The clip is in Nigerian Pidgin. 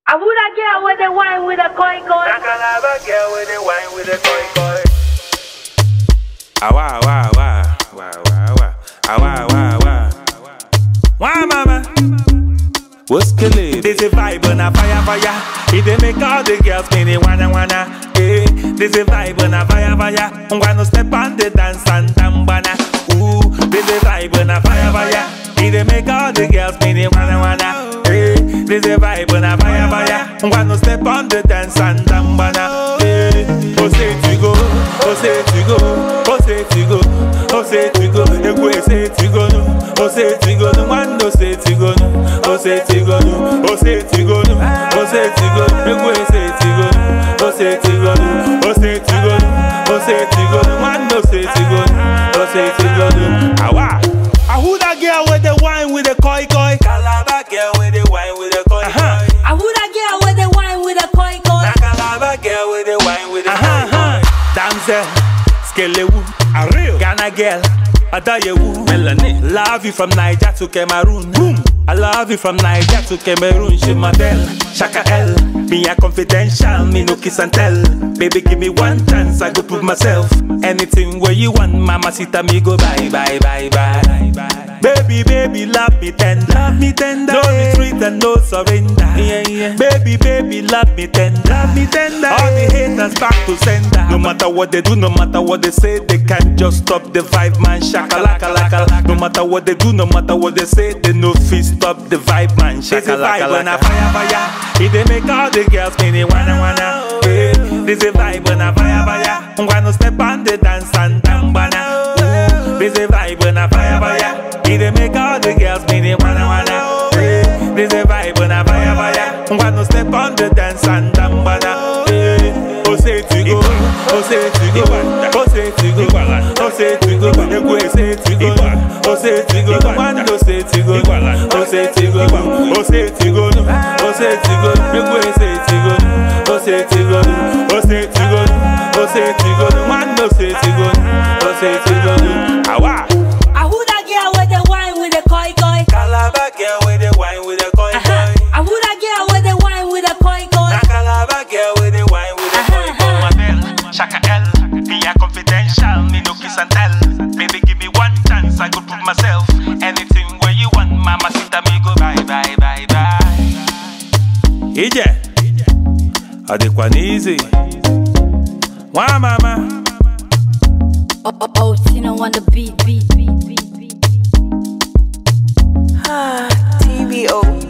I would a girl with the wine with a koi koi. I can have a girl with a wine with a koi koi. Ah wah wah wah wah wah wah ah wah wah wah wah mama. What's killing? This a vibe on a fire fire. It dey make all the girls spinning wanna wanna. Hey, this a vibe on a fire fire. I'm gonna step on the dance and tambana. Ooh, this a vibe on a fire fire. It dey make all the girls spinning wanna wanna. Hey, this a vibe on a fire fire. I'm gonna step on the dance and tambana. Hey, oh say to go, oh say to go, oh say to go, oh say to go. Ekwe say to go no, oh say to go no, one no say to go no, oh say to go no, oh say to go no, oh say to go no. Ekwe say to go no, oh say to go no, oh say to go no, oh say to go no, one no say to go no, oh say to go no. Awa. I who that girl with the wine with the koi koi? Calabar girl with a wine with a koi Uh-huh. koi. I would a girl with the wine with a koi koi. I can have a girl with a wine with a Aha, koi koi. aha. Damsel, skelewu, a real Ghana girl, Adayewu, Melanie. Love you from Niger to Cameroon. Boom. I love you from Niger to Cameroon. She model, Shaka L. Me a confidential, me no kiss and tell. Baby, give me one chance, I go prove myself. Anything where you want, mama, sita me go bye, bye, bye, bye, bye. Baby, baby, love me tender, love me tender. No retreat and no surrender. Yeah, yeah. Baby, baby, love me tender, love me tender. All the haters back to sender. No matter what they do, no matter what they say, they can't just stop the vibe, man. Shaka laka laka laka. No matter what they do, no matter what they say, they no fit stop the vibe, man. Shaka laka laka. This a vibe on a fire fire. It they make all the girls spinning wanna wanna. Hey, this a vibe on a fire fire. I'm gonna step on the dance and tambana. Ooh, this a vibe on a fire fire. It they make all the girls spinning wanna wanna. Hey, this a vibe on a fire fire. I'm gonna step on the dance and tambana. Hey, oh say to go, oh say to go, oh say to go, oh say to go, Ekwe say to go, oh say to go, one oh say to go, oh say to go, oh say to go, oh say to go, Ekwe say to go, oh say to go, oh say to go, oh say to go, one oh say to go, oh say to go, awa. I would a girl with the wine with a koi koi. Calabar girl with a wine with a koi Uh-huh. koi. I would a girl with the wine with a koi koi. I can have a girl with a wine with a koi koi. Model, Shaka L. Me a confidential, me no kiss and tell. Baby, give me one chance, I go prove myself. Anything where you want, mama, sita me go bye, bye, bye, bye. Ije, adekwa easy. Wa mama. Oh, oh, oh, Tina on the beat, beat, beat, beat, beat. TVO.